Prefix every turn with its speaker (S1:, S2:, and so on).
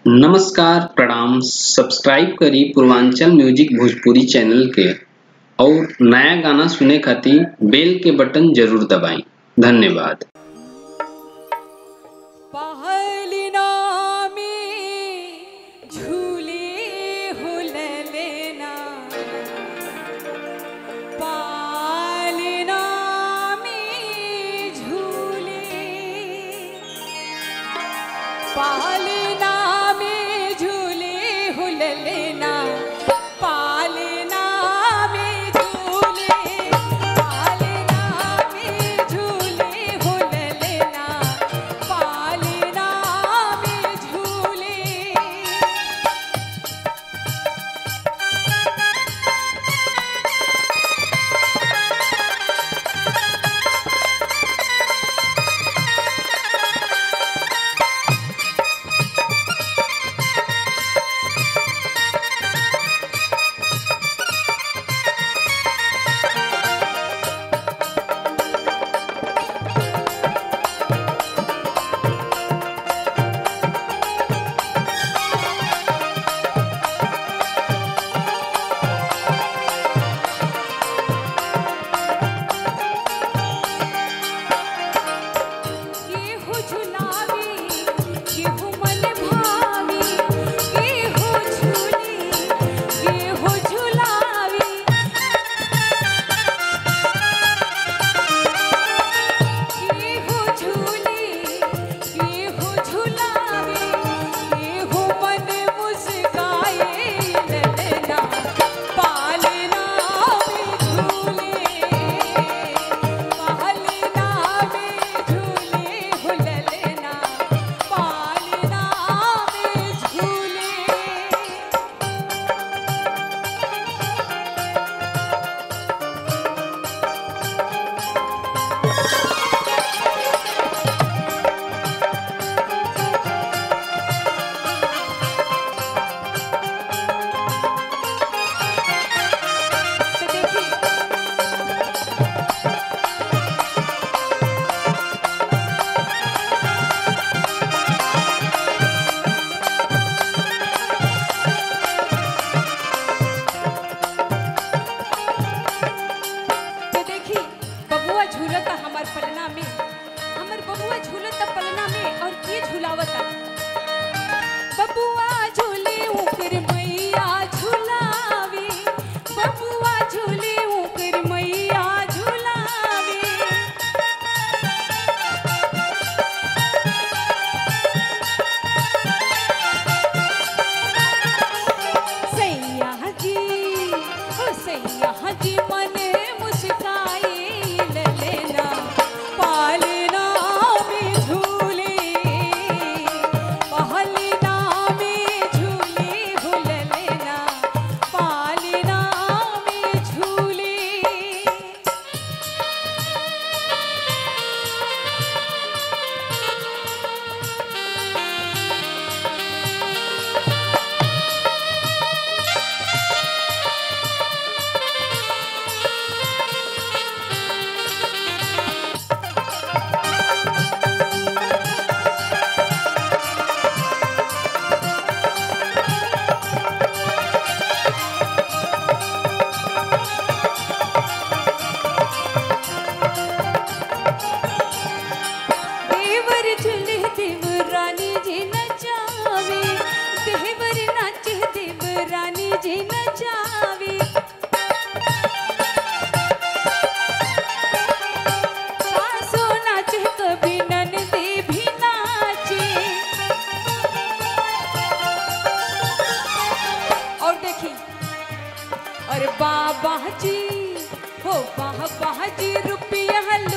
S1: नमस्कार प्रणाम सब्सक्राइब करी पूर्वांचल म्यूजिक भोजपुरी चैनल के और नया गाना सुने खातिर बेल के बटन जरूर दबाएं धन्यवाद
S2: पहलिना में झूले हो ललेना पालना में झूले पालना में झूले हो ललेना पालना में झूले पालना में झूले हो ललेना पालना में झूले केहू झुलावी केहू मन भावी केहू झूली केहू झुलावी केहू झूली केहू झुलावी केहू मन मुस्काए ललना पालना में झूले पालना में झूले हो ललना पालना में झूले तो देखिए तो देखी बबुआ झूलता हमार पलना में हमर बबुआ झूलता पलना में और के झूलावता बबुआ झूले ऊपर मैया झूलावे बबुआ झूले ऊपर मैया झूलावे सैया जी ओ सैया जी मन मुस्काए ललेना पालना में झूले पहलना में झूले हो ललेना पालना में झूले देवर झुले देव रानी जी नचावे देवर नाचे देव रानी जी नचावे सासू नाचे कभी ननदे भी नाचे और देखी अरे बाबा जी हो बाबा जी रुपया